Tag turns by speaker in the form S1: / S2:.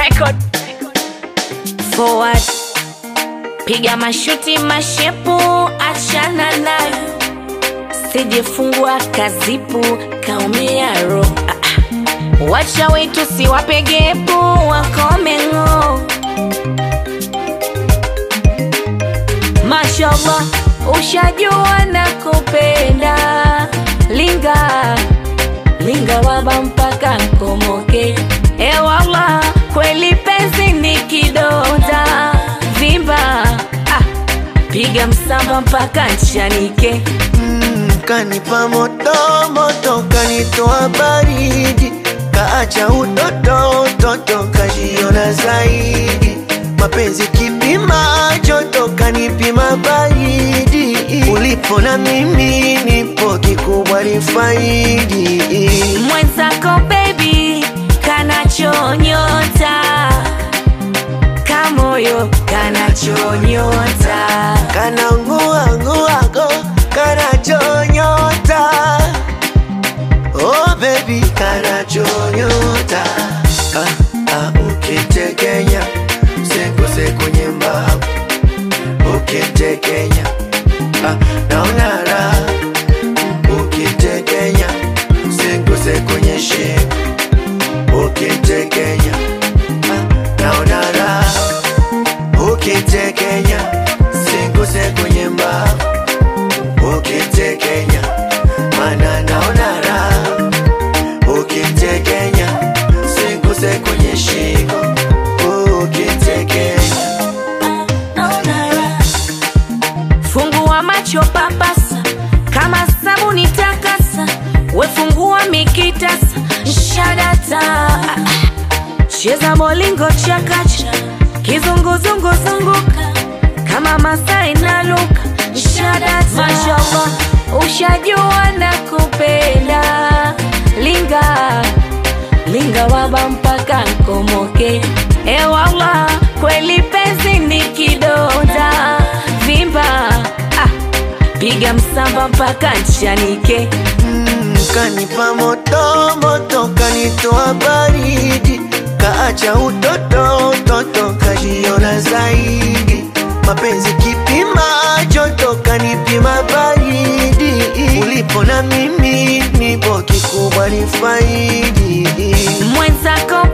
S1: record forward piga mashuti mashepu achana nayo sijefungwa kazipu kaumia ro ah, ah. wacha wetu siwapegepu wakomengo mashallah ushajua na kupenda linga linga waba mpaka nkomoke ewala kweli penzi ni kidonda vimba ah, piga msamba mpaka nchanike
S2: Mm, kanipa moto moto, kanitoa baridi, kaacha utoto utoto, kajiona zaidi. Mapenzi kipima joto, kanipima baridi. Ulipo na mimi nipo, kikubwa ni faidi.
S1: mwenzako bebi kanachonyota kamoyo kanachonyota
S2: Kana ngua nguago, kana chonyota. Oh baby, kana chonyota. Ah, ah, ukitekenya, sekose kwenye mbavu. Ukitekenya, ah, naona raha. Ukitekenya, sekose kwenye shingo. Ukitekenya, ah, naona raha ukitekenya singuse kwenye mbavu ukitekenya mana naona raha ukitekenya singuse kwenye shingo ukitekenya
S1: fungua macho papasa kama sabuni takasa wefungua mikitasa shadata cheza molingo chakacha kizunguzungu zunguka kama masai na luka shadata mashallah ushajua na kupenda linga linga waba mpaka nkomoke ewala kweli penzi ni kidonda vimba ah, piga msamba mpaka nchanike
S2: Mm, kanipa moto moto, kanitoa baridi, kaacha utoto utoto, kajiona zaidi. Mapenzi kipima joto, kanipima baridi. Ulipo na mimi nipo, kikubwa ni faidi.
S1: mwenzako